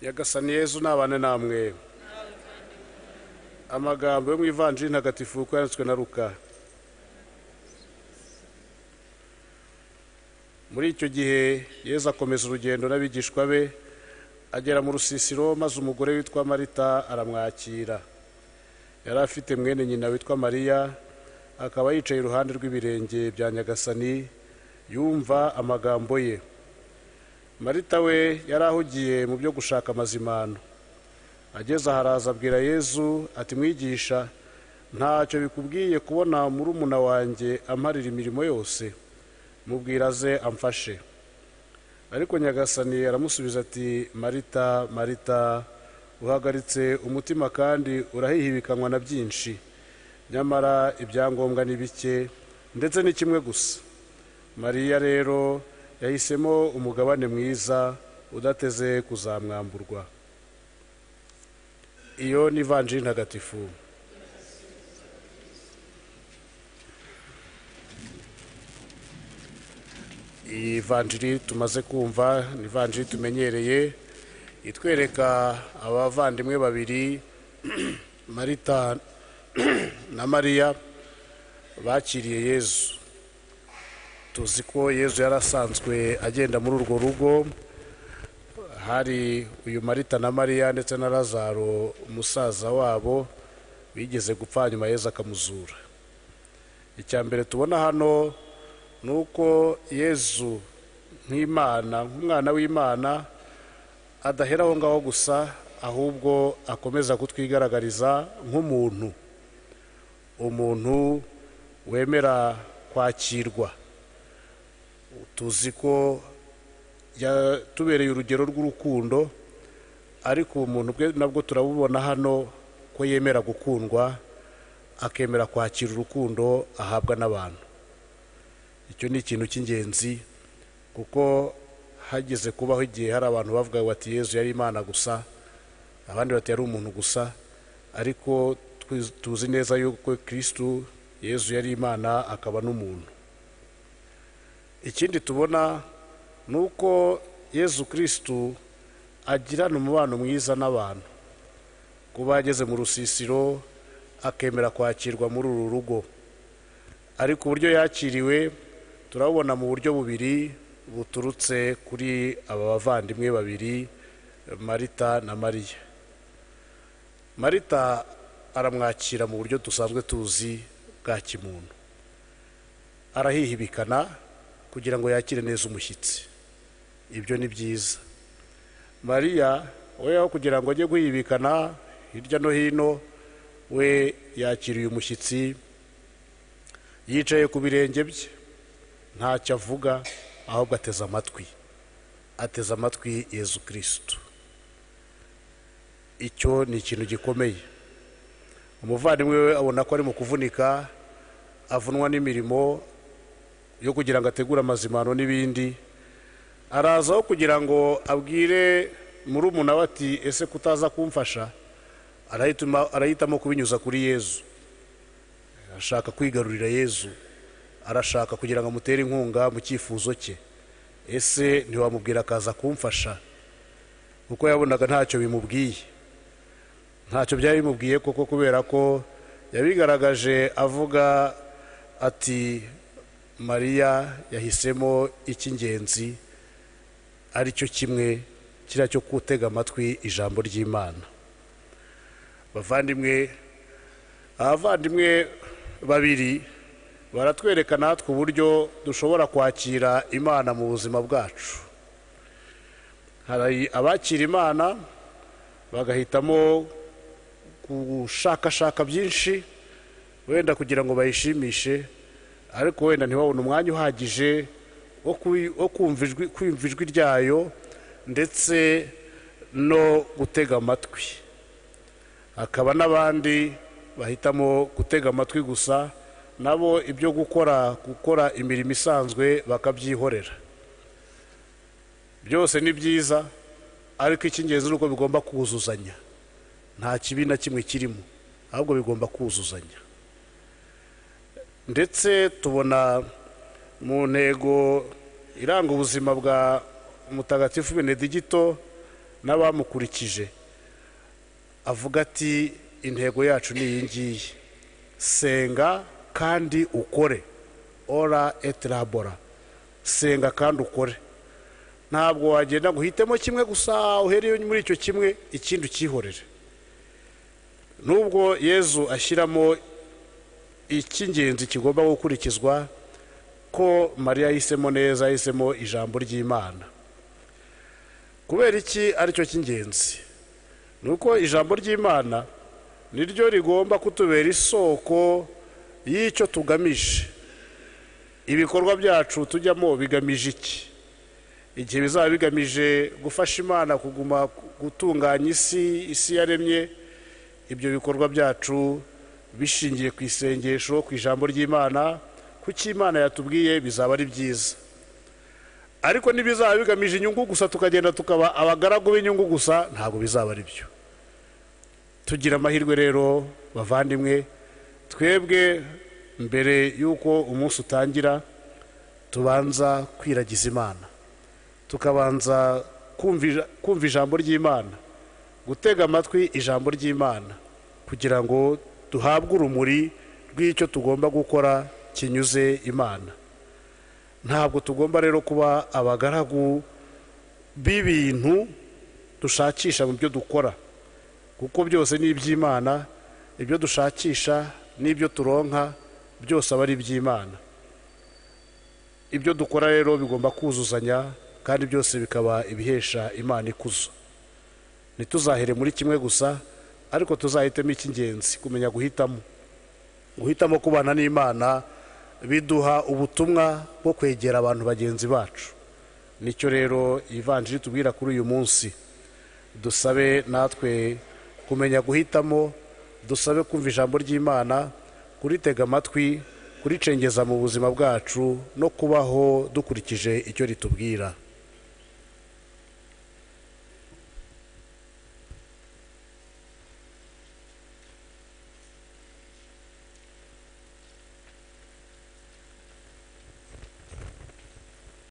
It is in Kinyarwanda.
nyagasani yezu nabane namwe amagambo yo mu ivanjiri ntagatifu kuko yanditswe na ruka muri icyo gihe yezu akomeza urugendo n'abigishwa be agera mu rusisiro maze umugore witwa marita aramwakira yari afite mwene nyina witwa mariya akaba yicaye iruhande rw'ibirenge bya nyagasani yumva amagambo ye marita we yari ahugiye mu byo gushaka amazimano ageze aharaza abwira yezu ati mwigisha ntacyo bikubwiye kubona murumuna wanjye amparira imirimo yose mubwira aze amfashe ariko nyagasani aramusubiza ati marita marita uhagaritse umutima kandi urahihibikanywa na byinshi nyamara ibyangombwa ni bike ndetse ni kimwe gusa mariya rero yahisemo umugabane mwiza udateze kuzamwamburwa iyo ni ivanjiri ntagatifu iyi vanjiri tumaze kumva ni ivanjiri tumenyereye itwereka abavandimwe babiri marita na mariya bakiriye yezu tuzi ko yezu yari asanzwe agenda muri urwo rugo hari uyu marita na mariya ndetse na lazaro umusaza wabo bigeze gupfa nyuma yezu akamuzura icya mbere tubona hano ni uko yezu nk'imana nk'umwana w'imana adahera aho ngaho gusa ahubwo akomeza kutwigaragariza nk'umuntu umuntu wemera kwakirwa tuzi ko tubereye urugero rw'urukundo ariko umuntu bwe nabwo turabubona hano ko yemera gukundwa akemera kwakira urukundo ahabwa n'abantu icyo ni ikintu cy'ingenzi kuko hageze kubaho igihe hari abantu bavuga bati yezu yari imana gusa abandi bati yari umuntu gusa ariko tuzi neza yuko kirisitu yezu yari imana akaba n'umuntu ikindi tubona ni uko yezu kirisitu agirana umubano mwiza n'abantu kuba ageze mu rusisiro akemera kwakirwa muri uru rugo ariko uburyo yakiriwe turabona mu buryo bubiri buturutse kuri aba bavandimwe babiri marita na mariya marita aramwakira mu buryo dusanzwe tuzi bwa kimuntu arahihibikana kugira ngo yakire neza umushyitsi ibyo ni byiza mariya we aho kugira ngo ajye guhibikana hirya no hino we yakiriye umushyitsi yicaye ku birenge bye ntacyo avuga ahubwo ateze amatwi ateze amatwi yezu kirisitu icyo ni ikintu gikomeye umuvandimwe we abona ko ari mu kuvunika avunwa n'imirimo yo kugira ngo ategure amazimano n'ibindi arazaho kugira ngo abwire murumuna we ati ese kutaza kumfasha arahitamo kubinyuza kuri yezu arashaka kwigarurira yezu arashaka kugira ngo amutere inkunga mu cyifuzo cye ese ntiwamubwira akaza kumfasha kuko yabonaga ntacyo bimubwiye ntacyo byari bimubwiye koko kubera ko yabigaragaje avuga ati mariya yahisemo icy'ingenzi ari cyo kimwe kiriya cyo gutega amatwi ijambo ry'imana bavandimwe abavandimwe babiri baratwereka natwe uburyo dushobora kwakira imana mu buzima bwacu hari abakira imana bagahitamo gushakashaka byinshi wenda kugira ngo bayishimishe ariko wenda ntibabone umwanya uhagije wo kumva ijwi ryayo ndetse no gutega amatwi hakaba n'abandi bahitamo gutega amatwi gusa nabo ibyo gukora gukora imirimo isanzwe bakabyihorera byose ni byiza ariko icy'ingenzi ni uko bigomba kuzuzanya nta kibi na kimwe kirimo ahubwo bigomba kuzuzanya ndetse tubona mu ntego iranga ubuzima bwa mutagatifu benedigito n'abamukurikije avuga ati intego yacu ni iyi ngiyi senga kandi ukore ora etirabora senga kandi ukore ntabwo wagenda ngo uhitemo kimwe gusa uhereye muri icyo kimwe ikindi ukihorere nubwo yezu ashyiramo icy'ingenzi kigomba gukurikizwa ko mariya yahisemo neza yahisemo ijambo ry'imana kubera iki aricyo cy'ingenzi ni uko ijambo ry'imana niryo rigomba kutubera isoko y'icyo tugamije ibikorwa byacu tujyamo bigamije iki igihe bizaba bigamije gufasha imana kuguma gutunganya isi isi yaremye ibyo bikorwa byacu bishingiye ku isengesho ku ijambo ry'imana ku cyo imana yatubwiye bizaba ari byiza ariko n'ibizaba bigamije inyungu gusa tukagenda tukaba abagaragu b'inyungu gusa ntabwo bizaba ari byo tugira amahirwe rero bavandimwe twebwe mbere y'uko umunsi utangira tubanza kwiragiza imana tukabanza kumva ijambo ry'imana gutega amatwi ijambo ry'imana kugira ngo duhabwe urumuri rw'icyo tugomba gukora kinyuze imana ntabwo tugomba rero kuba abagaragu b'ibintu dushakisha mu byo dukora kuko byose ni iby'imana ibyo dushakisha n'ibyo turonka byose aba ari iby'imana ibyo dukora rero bigomba kuzuzanya kandi byose bikaba ibihesha imana ikuzo ntituzahere muri kimwe gusa ariko tuzahitemo icy'ingenzi kumenya guhitamo guhitamo kubana n'imana biduha ubutumwa bwo kwegera abantu bagenzi bacu nicyo rero ivanjiri tubwira kuri uyu munsi dusabe natwe kumenya guhitamo dusabe kumva ijambo ry'imana kuritega amatwi kuricengeza mu buzima bwacu no kubaho dukurikije icyo ritubwira